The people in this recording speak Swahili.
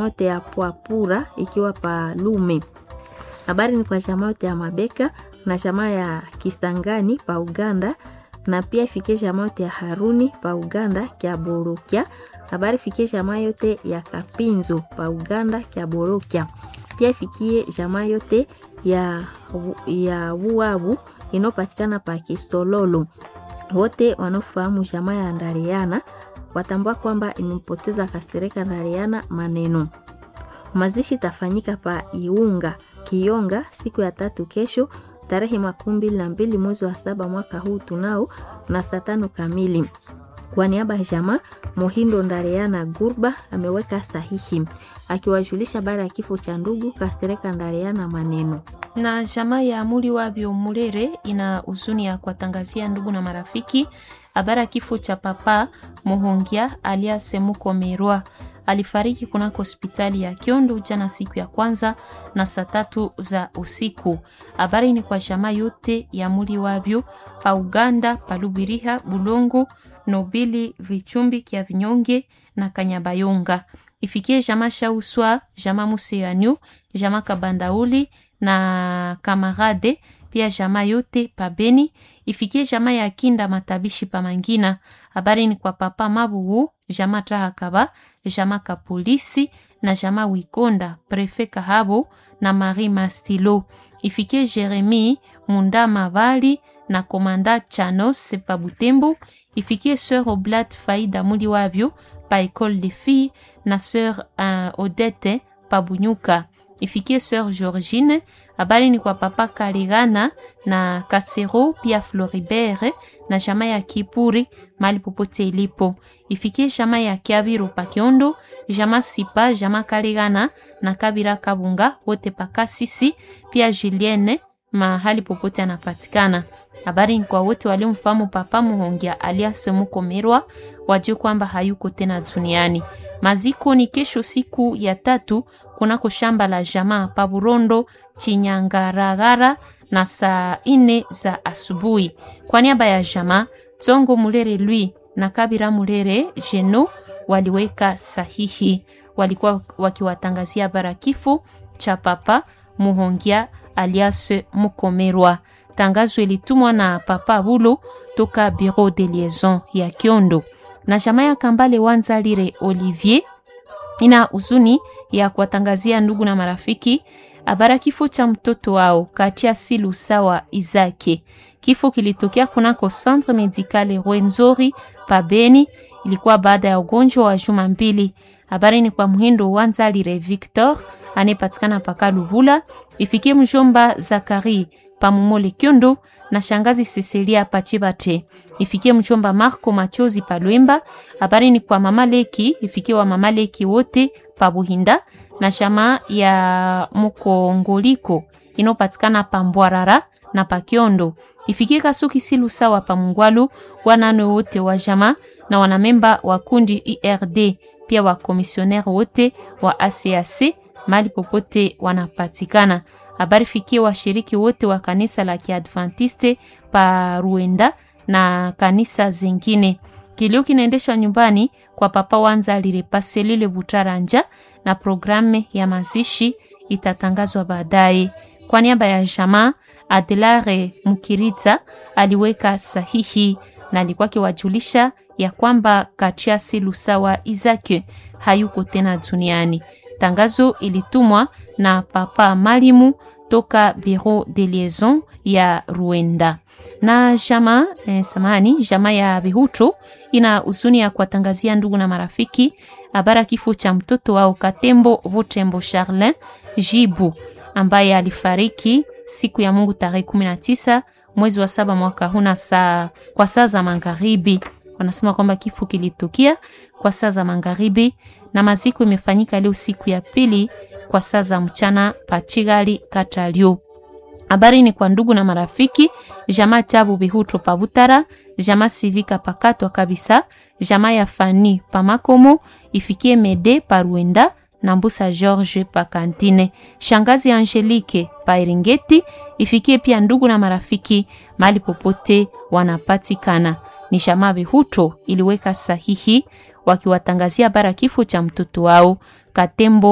jamaa yote ya Pwapura ikiwa pa Lume. Habari ni kwa jamaa yote ya Mabeka na jamaa ya Kisangani pa Uganda na pia ifikie jamaa yote ya Haruni pa Uganda kya Borokya. Habari ifikie jamaa yote ya Kapinzo pa Uganda kya Borokya. Pia ifikie jamaa yote ya, ya Wuabu inayopatikana pa Kisololo. Wote wanaofahamu jamaa ya Ndariana watambua kwamba imempoteza Kasereka Ndariana maneno. Mazishi tafanyika pa Iunga Kionga siku ya tatu kesho tarehe makumi mbili na mbili mwezi wa saba mwaka huu tunao na saa tano kamili. Kwa niaba ya jamaa Mohindo Ndareana Gurba ameweka sahihi akiwajulisha habari ya kifo cha ndugu Kasereka Ndareana maneno na jamaa ya Amuli Wabyo Mulere ina huzuni ya kuwatangazia ndugu na marafiki habari ya kifo cha papa Mohongia alias Mukomerwa. Alifariki kunako hospitali ya Kiondo jana siku ya kwanza na saa tatu za usiku. Habari ni kwa jamaa yote ya Amuli Wabyo pa Uganda, Palubiriha, Bulongo, Nobili, Vichumbi, Kia Vinyonge na Kanyabayonga. Ifikie jamaa Shauswa, jamaa Museanyu, jamaa Kabandauli na kamarade pia jamaa yote pabeni ifikie jamaa ya kinda matabishi pa mangina. Habari ni kwa papa Mabugu, jamaa Trahakaba, jamaa Kapolisi na jamaa Wikonda, prefe Kahabo na Marie Mastilo. Ifikie Jeremi Munda Mavali na komanda Chanos pa Butembo. Ifikie sœur Oblat Faida Muli Wabyo pa école de filles na sœur uh, Odette pa Bunyuka ifikie sœur Georgine. Habari ni kwa papa Kaligana na Kasero pia Floribert na jamaa ya Kipuri mali popote ilipo. Ifikie jamaa ya Kiabiru Pakiondo, jamaa Sipa, jamaa Kaligana na Kabira Kabunga wote pakasisi pia Julienne mahali popote anapatikana. Habari ni kwa wote waliomfahamu papa Muhongia alias Mukomerwa wajue kwamba hayuko tena duniani. Maziko ni kesho siku ya tatu kunako shamba la jamaa Paburondo Chinyangaragara na saa ine za asubuhi. Kwa niaba ya jamaa Tsongo Mulere lui na Kabira Mulere Jeno waliweka sahihi, walikuwa wakiwatangazia barakifu cha papa Muhongia alias Mukomerwa. Tangazo ilitumwa na papa Bulo toka Bureau de Liaison ya Kiondo na jamaa ya Kambale Wanzalire Olivier ina huzuni ya kuwatangazia ndugu na marafiki habara kifo cha mtoto wao Katia Silu Sawa Izake. Kifo kilitokea kunako Centre Medicale Rwenzori Pabeni, ilikuwa baada ya ugonjwa wa juma mbili. Habari ni kwa Muhindo Wanzalire Victor anayepatikana paka Lubula, ifikie mjomba Zakari Pamumole Kyondo na shangazi Cecilia Pachibate ifikie mchomba Marco Machozi Palwemba. Habari ni kwa mama Leki, ifikie wa mama Leki wote Pabuhinda na shama ya Mukongoliko inopatikana Pambwarara na Pakiondo. Ifikie Kasuki Silu sawa Pamungwalu, wanane wote wa jama na wanamemba wa kundi IRD pia wa komisionere wote wa ACAC mali popote wanapatikana. Habari fikie washiriki wote wa kanisa la Kiadventiste pa Ruenda na kanisa zingine. Kilio kinaendeshwa nyumbani kwa papa Wanza lile Butaranja na programu ya mazishi itatangazwa baadaye. Kwa niaba ya jamaa Adelare Mukiriza aliweka sahihi na alikuwa akiwajulisha ya kwamba Kachiasi Lusawa Izake hayuko tena duniani. Tangazo ilitumwa na papa Malimu toka Bureau de Liaison ya Ruenda na jama eh, samani jama ya Bihuto ina huzuni ya kuwatangazia ndugu na marafiki habara kifo cha mtoto wao Katembo Butembo Charlin Jibu ambaye alifariki siku ya Mungu tarehe 19 mwezi wa saba mwaka huna saa kwa saa za magharibi. Wanasema kwamba kifo kilitukia kwa saa za magharibi na maziko imefanyika leo siku ya pili kwa saa za mchana Pachigali Katalio. Habari ni kwa ndugu na marafiki, jamaa Chabu Bihuto Pabutara, jamaa Sivika Pakatwa kabisa, jamaa ya Fani Pamakomo, ifikie Mede Paruenda na Mbusa George Pakantine, shangazi Angelique Pairingeti, ifikie pia ndugu na marafiki mahali popote wanapatikana. Ni jamaa Bihuto iliweka sahihi wakiwatangazia bara kifo cha mtoto wao Katembo